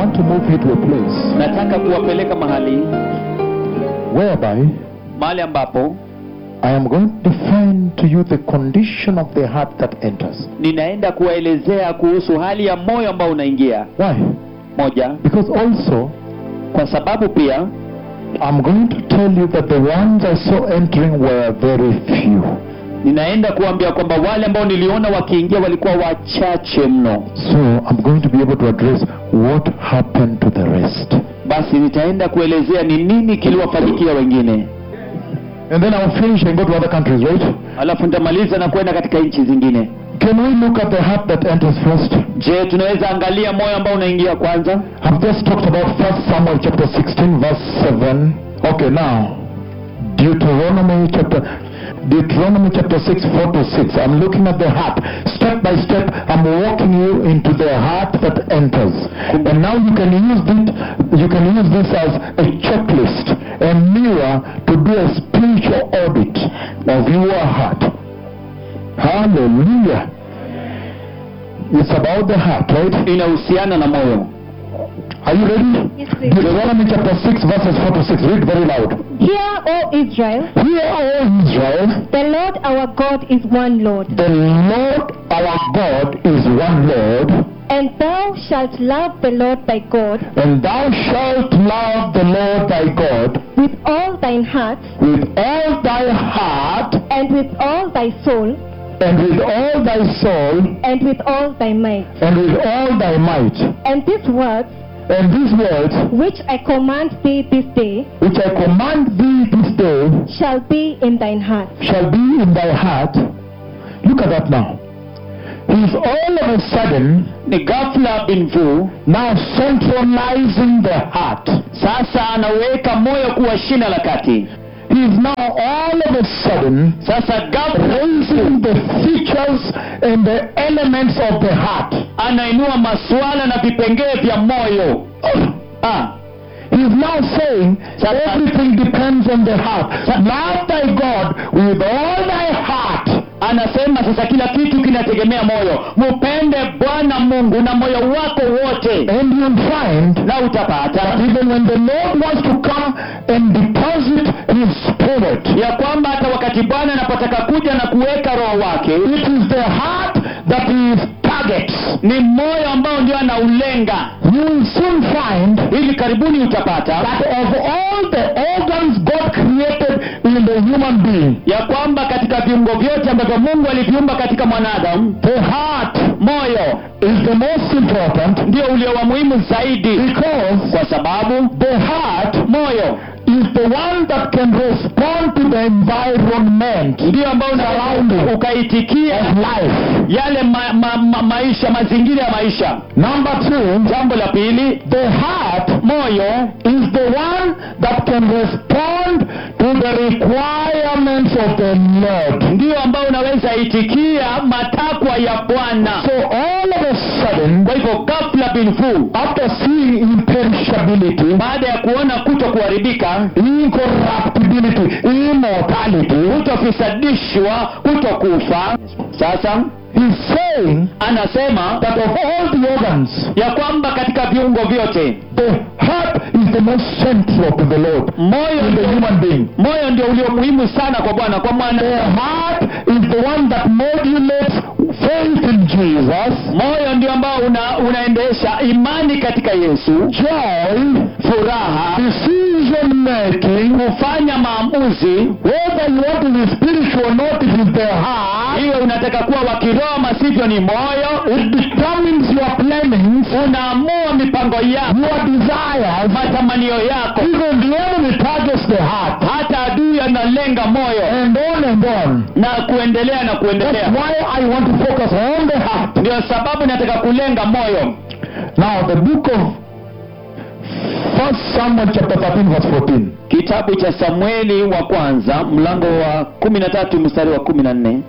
want to move you to a place nataka kuwapeleka mahali whereby mahali ambapo I am going to define to you the condition of the heart that enters. ninaenda kuwaelezea kuhusu hali ya moyo ambao unaingia Why? moja Because also, kwa sababu pia I'm going to tell you that the ones I saw entering were very few. ninaenda kuambia kwamba wale ambao niliona wakiingia walikuwa wachache mno So I'm going to be able to address what happened to the rest. basi nitaenda kuelezea ni nini kiliwafanyikia wengine And then I'll finish and go to other countries, right? alafu nitamaliza na kwenda katika nchi zingine Can we look at the heart that enters first? je tunaweza angalia moyo ambao unaingia kwanza I've just talked about 1 Samuel chapter 16 verse 7. Okay, now Deuteronomy chapter Deuteronomy chapter 6 4 to 6. I'm looking at the heart. Step by step, I'm walking you into the heart that enters. And now you can use it you can use this as a checklist, a mirror to do a spiritual audit of your heart. Hallelujah. It's about the heart, right? inahusiana na moyo Are you ready? Yes, please. Deuteronomy chapter 6 verses 4 to 6. Read very loud. Hear, O Israel, Hear, O Israel, the Lord our God is one Lord, the Lord our God is one Lord, and thou shalt love the Lord thy God and thou shalt love the Lord thy God with all thine heart, with all thy heart, and with all thy soul, and with all thy soul, and with all thy might. and with all thy might. And these words And these words which I command thee this day which I command thee this day shall be in thine heart. shall be in thy heart. Look at that now. He's all of a sudden ni ghafla binvu now centralizing the heart. sasa anaweka moyo kuwa shina la kati He's now all of a sudden sasa ghafla raising the features and the elements of the heart. anainua masuala na vipengee vya moyo ah, He's now saying Sasa- everything depends on the heart. Love thy God with all thy heart. anasema sasa kila kitu kinategemea moyo mupende bwana mungu na moyo wako wote And you'll find na utapata that even when the Lord wants to come and deposit his spirit, ya kwamba hata wakati bwana anapotaka kuja na kuweka roho wake it is the heart that he targets. ni moyo ambao ndio anaulenga You will soon find hivi karibuni utapata that of all the organs God created in the human being, ya kwamba katika viungo vyote ambavyo mungu aliviumba katika mwanadamu the heart moyo is the most important ndio ulio wa muhimu zaidi because kwa sababu the heart moyo is the one that can respond to the environment ndio ambao Surrounding. unaweza ukaitikia of life. yale ma, ma, ma, maisha mazingira ya maisha Number two, jambo la pili the heart moyo is the one that can respond to the requirements of the Lord. ndio ambao unaweza itikia matakwa ya bwana So all of a sudden, kwa hivyo ghafla binfu after seeing imperishability, baada ya kuona kuto kuharibika incorruptibility, immortality, kutofisadishwa kutokufa sasa he's saying anasema that of all the organs, ya kwamba katika viungo vyote the heart is the most central to the Lord moyo in the ndio, human being. moyo ndio ulio muhimu sana kwa bwana kwa The mwana heart is the one that modulates faith in Jesus, moyo ndio ambao una, unaendesha imani katika yesu joy, furaha decision making, kufanya maamuzi whether you want to be spiritual or not, it is the heart. iwe unataka kuwa wa kiroho masivyo ni moyo It determines your plannings, unaamua mipango yako your desires. matamanio yako Even the enemy targets the heart. hata adui analenga moyo And on and on. na kuendelea na That's kuendelea why I want to focus on the heart. ndio sababu nataka kulenga moyo Now, the book of First Samuel chapter 13 verse 14. kitabu cha samueli wa kwanza mlango wa kumi na tatu mstari wa kumi na nne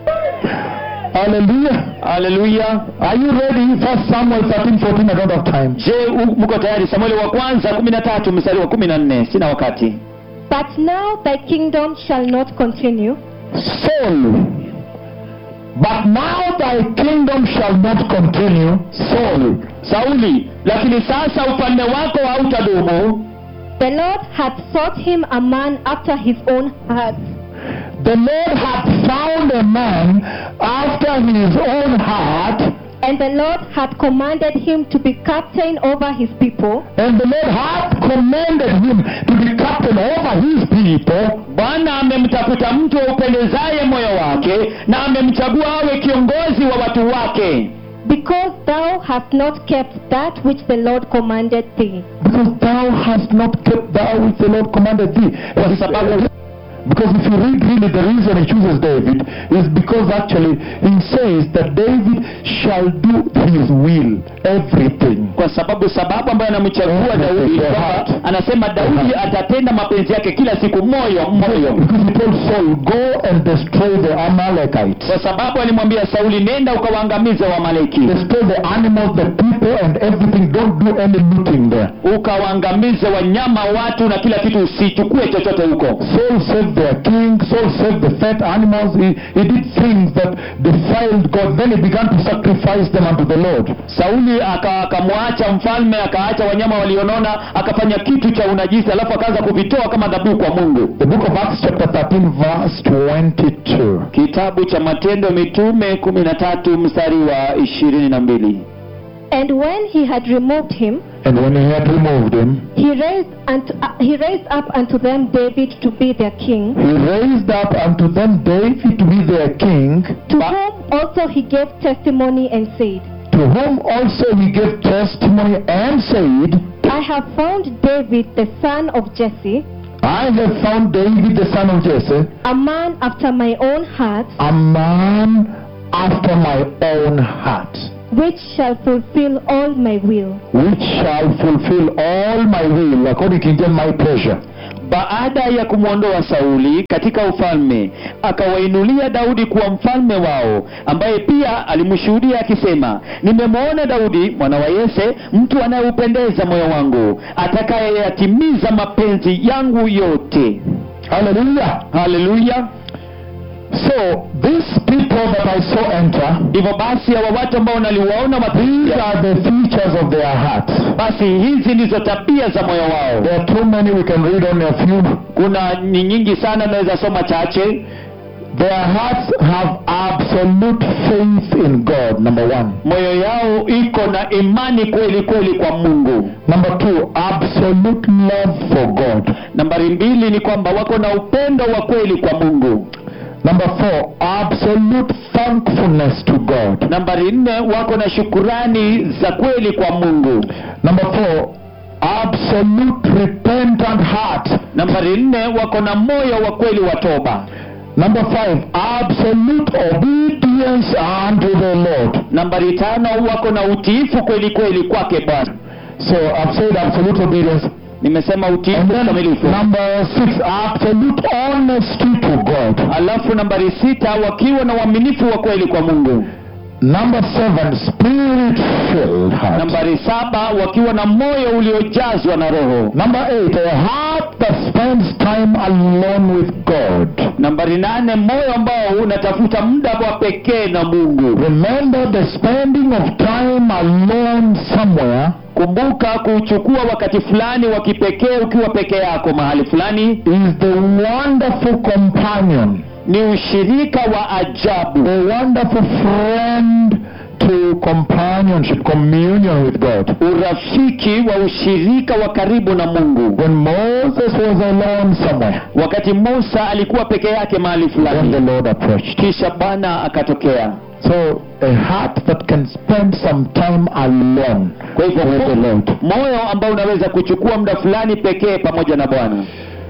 Hallelujah. haleluya Are you ready? First Samuel 13 14. I don't have time. je u- mko tayari samueli wa kwanza kumi na tatu mstari wa kumi na nne sina wakati But now thy kingdom shall not continue. Saul, But now thy kingdom shall not continue, Saul. sauli lakini sasa ufalme wako hautadumu The Lord hath sought him a man after his own heart, The Lord hath found a man after his own heart, and the Lord hath commanded him to be captain over his people, and the Lord hath commanded him to be captain over his people. bwana amemtafuta mtu aupendezaye moyo wake na amemchagua awe kiongozi wa watu wake because thou hast not kept that which the Lord commanded thee. Because thou hast not kept that which the Lord commanded thee. Kwa sababu- Because if you read really the reason he chooses David is because actually he says that David shall do his will, everything. kwa sababu sababu ambayo anamchagua daudi The kwamba heart. anasema daudi The heart. atatenda mapenzi yake kila siku moyo moyo Because he told Saul, go and destroy the Amalekites. kwa sababu alimwambia sauli nenda ukawaangamize wamaleki Destroy the animals, the people, and everything. Don't do any looting there. ukawaangamize wanyama watu na kila kitu usichukue chochote huko Saul saved their king. Saul saved the fat animals. He, he did things that defiled God. Then he began to sacrifice them unto the Lord. sauli aka- akamwacha mfalme akaacha wanyama walionona akafanya kitu cha unajisi alafu akaanza kuvitoa kama dhabihu kwa mungu The book of Acts chapter 13 verse 22. kitabu cha matendo mitume kumi na tatu mstari wa ishirini na mbili And when he had removed him, And when he had removed him, he raised, unto, uh, he raised up unto them David to be their king, he raised up unto them David to be their king, to Ba- whom also he gave testimony and said, to whom also he gave testimony and said, I have found David the son of Jesse, I have found David the son of Jesse, a man after my own heart, a man after my own heart, which shall fulfill all my will. which shall fulfill all my will, according to King James, my pleasure. baada ya kumwondoa sauli katika ufalme akawainulia daudi kuwa mfalme wao ambaye pia alimshuhudia akisema nimemwona daudi mwana wa yese mtu anayeupendeza moyo wangu atakayeyatimiza mapenzi yangu yote Hallelujah. haleluya So, these people that I saw enter, hivyo basi hawa watu ambao naliwaona these mapenzi are the features of their heart. basi hizi ndizo tabia za moyo wao There are too many, we can read only a few. kuna ni nyingi sana naweza soma chache Their hearts have absolute faith in God, number one. moyo yao iko na imani kweli kweli kwa mungu Number two, absolute love for God. nambari mbili ni kwamba wako na upendo wa kweli kwa mungu Number four, absolute thankfulness to God. nambari nne wako na shukurani za kweli kwa mungu Number four, absolute repentant heart. nambari nne wako na moyo wa kweli wa toba Number five, absolute obedience unto the Lord. nambari tano wako na utiifu kweli kweli kwake bwana So I've said absolute obedience. nimesema utiifu And then kamilifu number six, absolute honesty to God. alafu nambari sita wakiwa na uaminifu wa kweli kwa mungu Number seven, spirit filled heart. nambari saba wakiwa na moyo uliojazwa na roho Number eight, a heart that spends time alone with God. nambari nane moyo ambao unatafuta muda wa pekee na mungu Remember the spending of time alone somewhere kumbuka kuchukua wakati fulani wa kipekee ukiwa peke yako mahali fulani is the wonderful companion, ni ushirika wa ajabu the wonderful friend to companionship, communion with God. urafiki wa ushirika wa karibu na mungu When Moses was alone somewhere, wakati musa alikuwa peke yake mahali then the fulani Lord approached. kisha bwana akatokea So a heart that can spend some time alone kwa hivyo with the Lord. moyo ambao unaweza kuchukua muda fulani pekee pamoja na bwana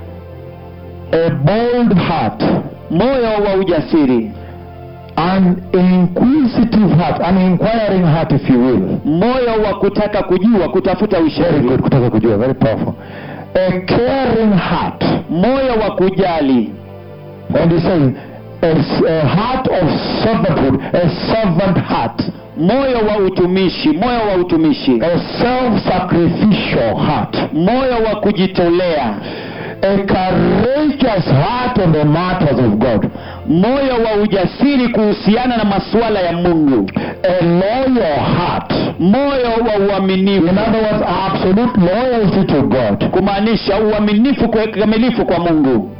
A bold heart, moyo wa ujasiri an inquisitive heart, an inquiring heart if you will. moyo wa kutaka kujua kutafuta Very ushauri good, kutaka kujua, very powerful. A caring heart. moyo wa kujali And he says, a, s- a heart of servanthood, a servant heart, moyo wa utumishi moyo wa utumishi a self-sacrificial heart. moyo wa kujitolea a courageous heart on the matters of God, moyo wa ujasiri kuhusiana na masuala ya mungu a loyal heart. moyo wa uaminifu In other words, absolute loyalty to God. kumaanisha uaminifu kwa kikamilifu kwa mungu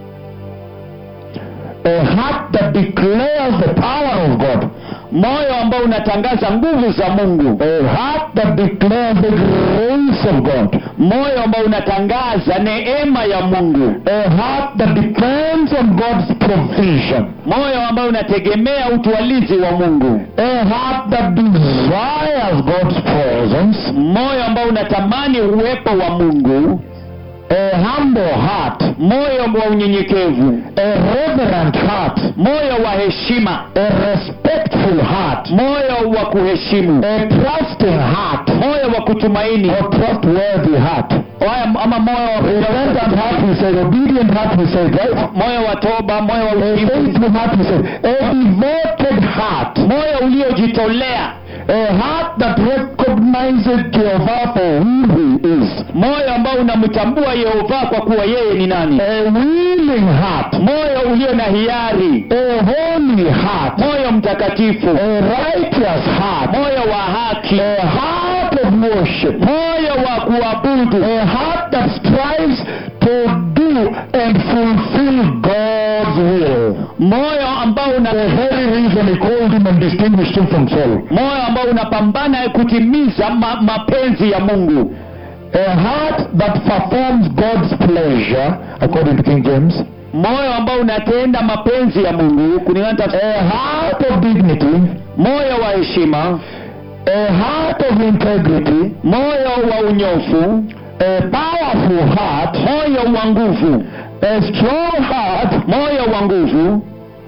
A heart that declares the power of God. moyo ambao unatangaza nguvu za mungu A heart that declares the grace of God. moyo ambao unatangaza neema ya mungu A heart that depends on God's provision. moyo ambao unategemea utwalizi wa mungu A heart that desires God's presence. moyo ambao unatamani uwepo wa mungu A humble heart. moyo wa unyenyekevu A reverent heart. moyo wa heshima A respectful heart. moyo wa kuheshimu A trusting heart. moyo wa kutumaini Or trustworthy heart. Haya- ama moyo wa Repentant heart, we said. Obedient heart, we said, right? moyo wa toba moyo wa A utiifu faithful heart, we said. A devoted heart. moyo uliojitolea A heart that recognizes Jehovah for who he is. moyo ambao unamtambua yehova kwa kuwa yeye ni nani A willing heart. moyo ulio na hiari A holy heart. moyo mtakatifu A righteous heart. moyo wa haki A heart of worship. moyo wa kuabudu A heart that strives to do and fulfill God's will. moyo ambao una The very reason he called him and distinguished him from Saul. moyo ambao unapambana kutimiza ma, mapenzi ya mungu A heart that performs God's pleasure, according to King James. moyo ambao unatenda mapenzi ya mungu kulingana na tafsiri A heart of dignity. moyo wa heshima A heart of integrity. moyo wa unyofu A powerful heart. moyo wa nguvu A strong heart. moyo wa nguvu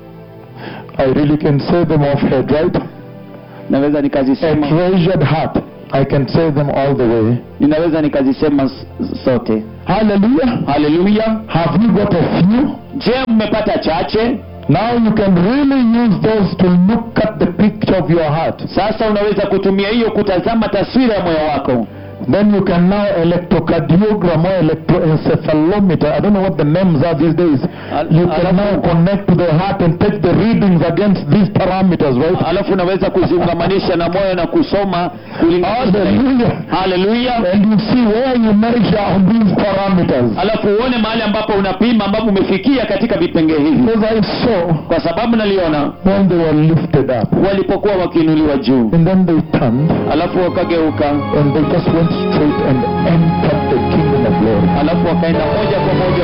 I really can say them off head, right? naweza A nikazisema treasured heart. I can say them all the way. ninaweza nikazisema s- sote Hallelujah. haleluya Have you got a few? je mmepata chache Now you can really use those to look at the picture of your heart. sasa unaweza kutumia hiyo kutazama taswira ya moyo wako Then you can now electrocardiogram or electroencephalometer. I don't know what the names are these days. Al- You can alafu- now connect to the heart and take the readings against these parameters, right? alafu unaweza kuziungamanisha na moyo na kusoma kulinganisha Hallelujah. haleluya And you see where you measure on these parameters. alafu uone mahali ambapo unapima ambapo umefikia katika vipenge hivi Because I saw kwa sababu naliona when they were lifted up. walipokuwa wakiinuliwa juu And then they turned alafu wakageuka and they just went straight and entered the kingdom of glory. alafu wakaenda moja kwa moja